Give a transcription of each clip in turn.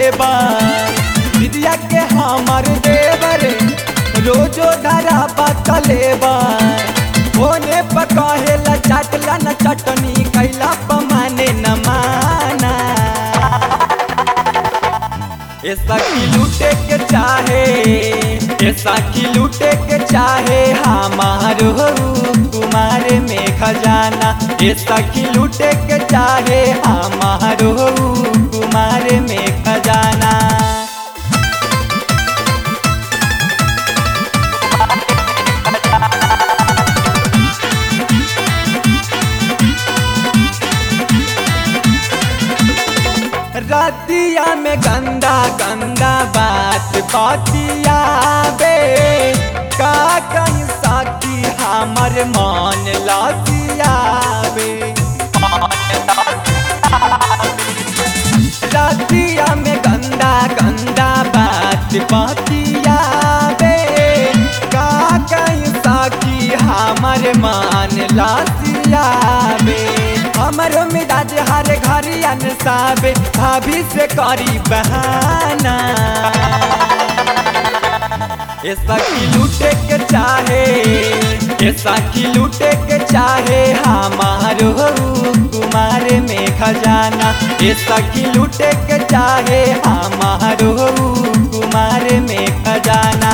बा दिदिया के हमर देवर रोजो धरा बतले बा ओने पकहेला चटला न चटनी कैला पमाने न माना ऐसा की लूटे के चाहे ऐसा की लूटे के चाहे हमारो कुमार में खजाना ऐसा की लूटे के चाहे हमारो कुमार में खजाना रतिया में गंदा गंदा बात बातिया बे का कहीं साकी हमर मान लातिया बे रतिया में गंदा गंदा बात बातिया बे का कहीं साकी हमर मान लातिया बे हमरो मिजाज हर घर अनसाबे भाभी से करी बहाना ऐसा की लूटे के चाहे ऐसा की लूटे के चाहे हमारो कुमार में खजाना ऐसा की लूटे के चाहे हमारो कुमार में खजाना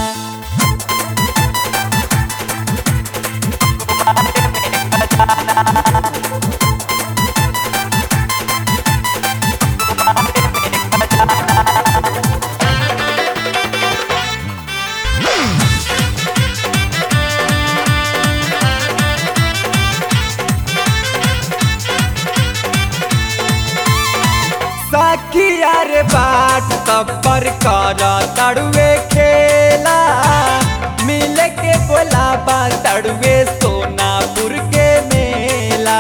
सखिया रे बाट तब्बर कर तड़ुए खेला मिल के बोलाबा तड़ुए सोनापुर के मेला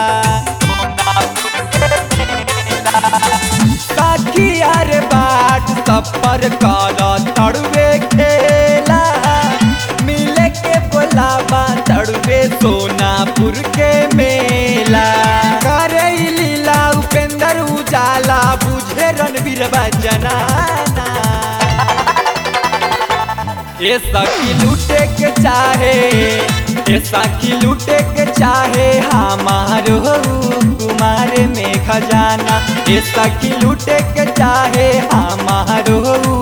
सखिया रे बाट तब्बर कर तड़ुए खेला मिल के बोलाबा तड़ुए सोनापुर के मेला करे लीला उपेंद्र उजाला बुझे रणवीर जनाना ये सखी लूटे के चाहे ये सखी लूटे के चाहे हमारो कुमार में खजाना ये सखी लूटे के चाहे हमारो